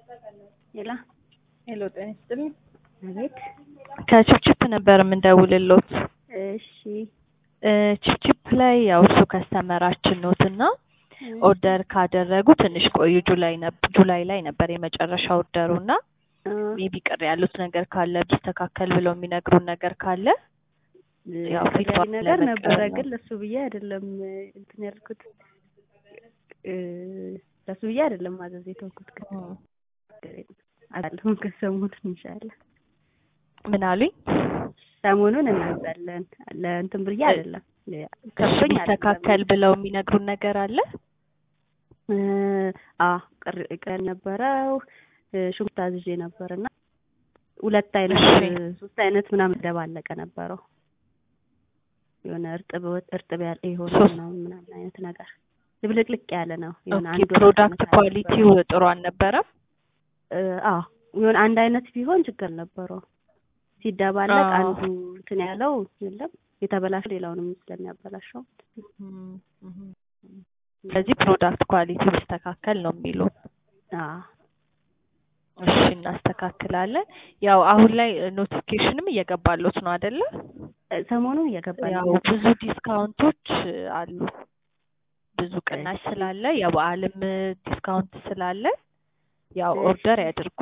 ሄላ ሄሎ ጤና ይስጥልኝ። አቤት። ከችፕችፕ ነበር የምንደውልሎት። እሺ እ ችፕችፕ ላይ ያው እሱ ከስተመራችን ኖት እና ኦርደር ካደረጉ ትንሽ ቆዩ። ጁላይ ነብ ጁላይ ላይ ነበር የመጨረሻ ኦርደሩ እና ሜቢ ቅር ያሉት ነገር ካለ ቢስተካከል ብለው የሚነግሩን ነገር ካለ ያው ያው ፊድባክ ነገር ለመቀበል ነበረ፣ ነው። ግን ለሱ ብዬ አይደለም እንትን ያልኩት እ ለሱ ብዬ አይደለም ማዘዝ የተውኩት። ግን አላለሁም ከሰሞኑን ኢንሻአላህ ምን አሉኝ? ሰሞኑን እናዛለን ለእንትን ብዬ አይደለም እሺ ከብቶኝ ቢስተካከል ብለው የሚነግሩን ነገር አለ? እ አ ቅር ቅር ነበረው ሽንኩርት አዝዤ ነበርና ሁለት አይነት እሺ። ሶስት አይነት ምናምን ደባለቀ ነበረው የሆነ እርጥብ እርጥብ ያለ የሆነ ሶስት- ምናምን ምናምን አይነት ነገር ድብልቅልቅ ያለ ነው። የሆነ ኦኬ አንድ ወጥ ፕሮዳክት አይነት ኳሊቲው ጥሩ አልነበረም። እ አ የሆነ አንድ አይነት ቢሆን ችግር ነበረው። ሲደባለቅ አዎ። አንዱ እንትን ያለው የለም የተበላሸ ሌላውንም ስለሚያበላሸው እም፣ እም። ስለዚህ ፕሮዳክት ኳሊቲ ቢስተካከል ነው የሚሉ። አ እሺ እናስተካክላለን። ያው አሁን ላይ ኖቲፊኬሽንም እየገባሎት ነው አይደለ? ሰሞኑን እየገባልኝ ያው ነው። ብዙ ዲስካውንቶች አሉ። ብዙ ቅናሽ እሺ። ስላለ የበዓልም ዲስካውንት ስላለ ያው እሺ። ኦርደር ያድርጉ።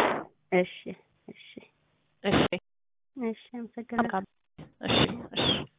እሺ እሺ እሺ እሺ አመሰግናለሁ። መልካም። እሺ እሺ